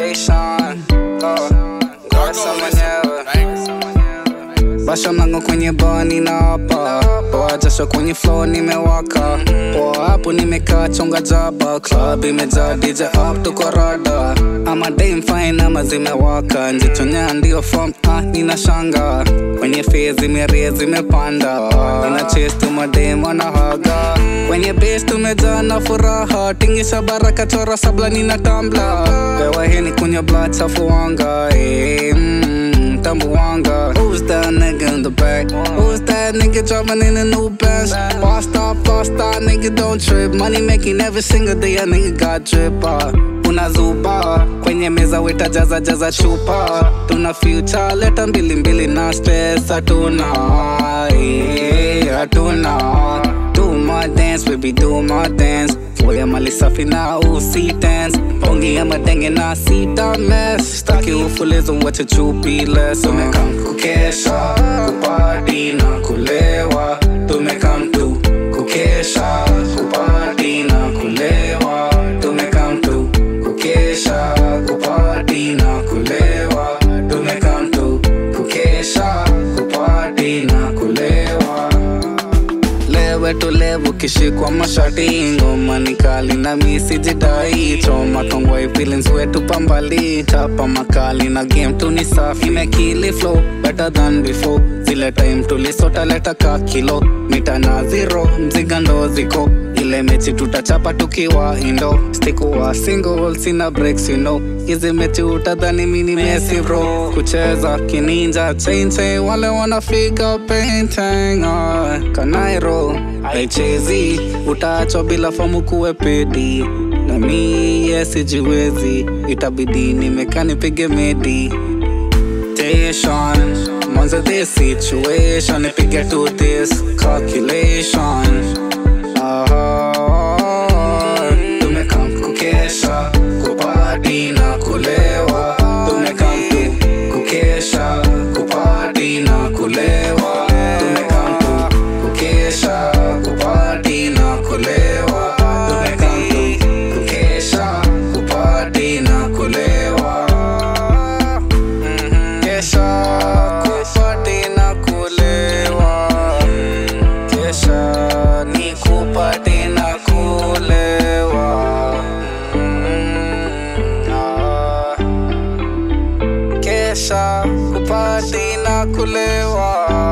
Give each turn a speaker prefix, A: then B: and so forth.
A: Station. Oh, Ngwasa mwenyewe Basha nango kwenye bani na hapa Poa jasho kwenye flow nimewaka Poa hapo nimekaa chonga jaba Club imejaa DJ up tuko rada Ama day fine ama zimewaka Njichonya ndio form ah nina shanga Kwenye face zimeria zimepanda Nina chase tu mademo na haga Kwenye base tumejaa na furaha Tingisha baraka chora sabla nina tambla Pewa heni kunywa blood chafu wanga eh, mm, Tambuwanga Who's that nigga in the back? Who's that nigga driving in a new Benz? Bossed up, lost that nigga don't trip Money making every single day a nigga got drip ah. Unazuba kwenye meza weta jaza jaza chupa Tuna future leta mbili mbili na stress hatuna eh, hatuna Do my dance baby do my dance Foya mali safi na usi dance Pongi ya madenge na sita mess Staki ufulizo wacha chupi less Tumekam kukesha Kupati na kulewa Tumekam tu kukesha Kupati na kulewa Tumekam tu kukesha Kupati na kulewa Tumekam tu kukesha Kupati na kulewa lewe tulevu kishikwa mashati ngoma ni kali na misi jidai choma kongwai feelings wetu pambali chapa makali na game tu ni safi imekili flow better than before zile time tulisota leta ka kilo mita na zero mziga ndo ziko ile mechi tutachapa tukiwa indo stikuwa single sina breaks you know hizi mechi utadhani mini mesi bro kucheza kininja chain chain wale wanafika painting uh, kanairo haichezi utaachwa bila fomu kuwe pedi na mi yesijiwezi itabidi nimekaa nipige medi station Mwanzo this situation Nipige to this calculation Ah, Tumekam kukesha Kupati na kulewa Tumekam tu kukesha Kupati na kulewa Tumekam tu kukesha Kupati na kulewa Tumekam tu kukesha Kupati na kulewa Kesha kupati na kulewa Kesha ni kupati na kulewa Mm, ah. Kesha kupati na kulewa